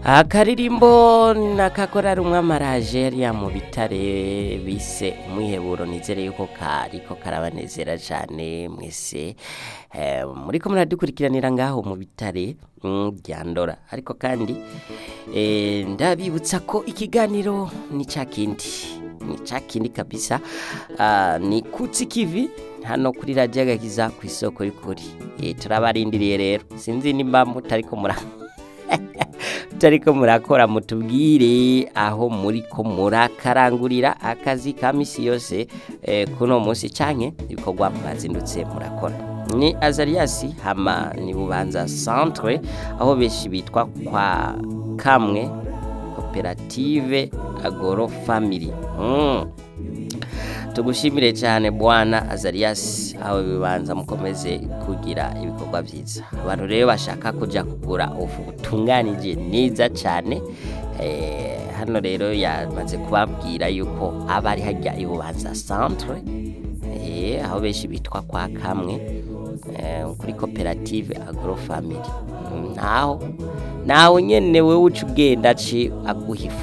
akaririmbo nakakorari umwamaraje yariya mu bitare bise umwiheburo nizere yuko kariko karabanezera cane mwese eh, muriko muradukurikiranira ngaho mu bitare mm, ryandora ariko kandi eh, ndabibutsa ko ikiganiro ni ca kindi ni ca kindi kabisa ah, ni kutsi kivi hano kuri radiyo agakiza ku isoko y'ukuri eh, turabarindiriye rero sinzi nimba mutariko mura mutariko murakora mutubwire aho muriko murakarangurira akazi ka misi yose eh, kuno munsi canke ibikorwa mwazindutse murakora ni azariasi hama ni bubanza centre aho benshi bitwa kwa kamwe koperative agoro family mm. tugushimire cyane bwana azarias aho bibanza mukomeze kugira ibikorwa byiza abantu rero bashaka kujya kugura ubu butunganije neza cyane eh, hano rero yamaze kubabwira yuko aba ari hajya ibubanza centre eh, aho benshi bitwa kwa kamwe eh, kuri koperative agro family naho nawe nyene wewe uca ugenda ci aguha ifu